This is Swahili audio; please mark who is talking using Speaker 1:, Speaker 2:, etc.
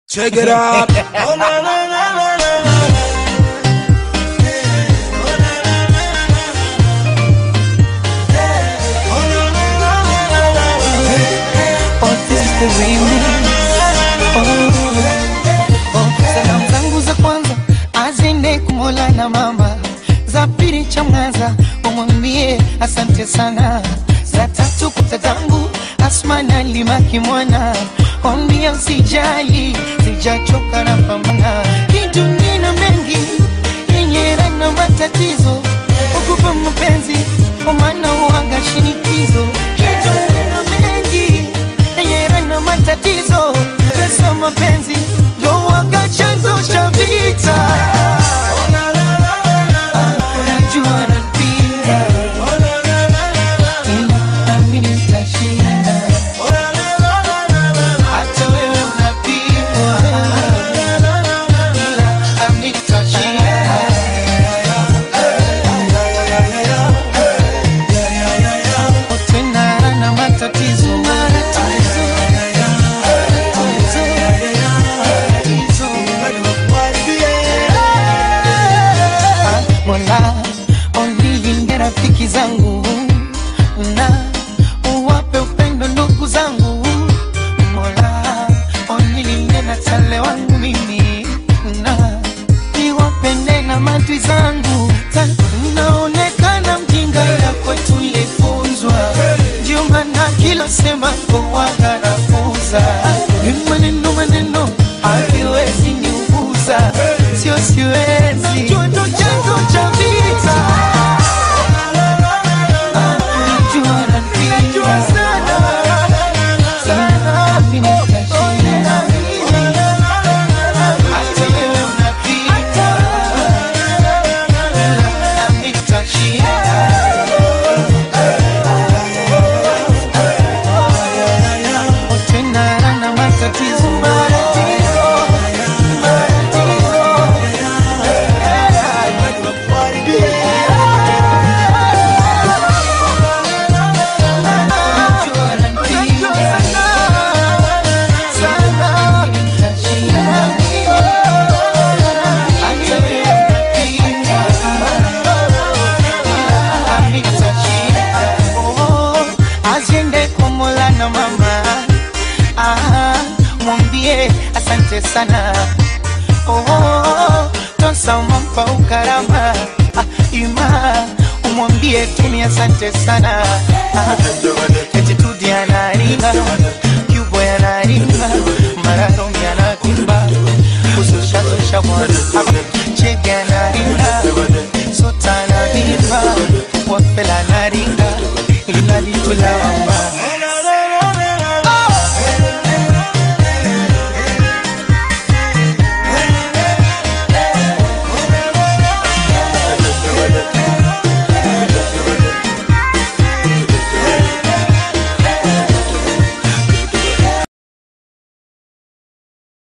Speaker 1: Check it out. Oh, na, na, na, na, na, na.
Speaker 2: Oh, this is the remix. Oh, oh, salamu zangu za kwanza azende kumola na mama, za pili cha mwanza umwambie asante sana, za tatu kutatangu Asma na Lima kimwana, ombia usijali, sijachoka na pambana, hii dunia ina mengi yenye raha na matatizo, ukupa mapenzi kwa maana uanga shinikizo, hii dunia ina mengi yenye raha na matatizo, pesa mapenzi ndo waga chanzo cha vita. Unajua napenda, ila nami nitashinda. Hata wewe unapigwa, ila nami nitashinda. Tena na matatizo, matatizo, matatizo, Ah, Mola onilinde rafiki zangu na uwape upendo ndugu zangu Mola onilinde na tale wangu mimi na niwapende na madui zangu Ta- naonekana mjinga ila kwetu ilifunzwa ndio maana kila sema kowaga nafunza ni maneno maneno haviwezi niuguza sio siwezi Najua ndo chanzo cha vita Najua napenda sana mimi nitashinda hata wewe unapita nami nitashinda tena na matatizo matatizo matatizo Aziende kwa Mola na mama ah, mwambie asante sana oh, tosama mpa ukarama ah, ima umwambie tumi asante sana ah, etitudi anaringa kyubo yanaringa mararomi anatimba kusushazusha mwana chege anaringa sota anavimba wapela anaringa ilinalitulawa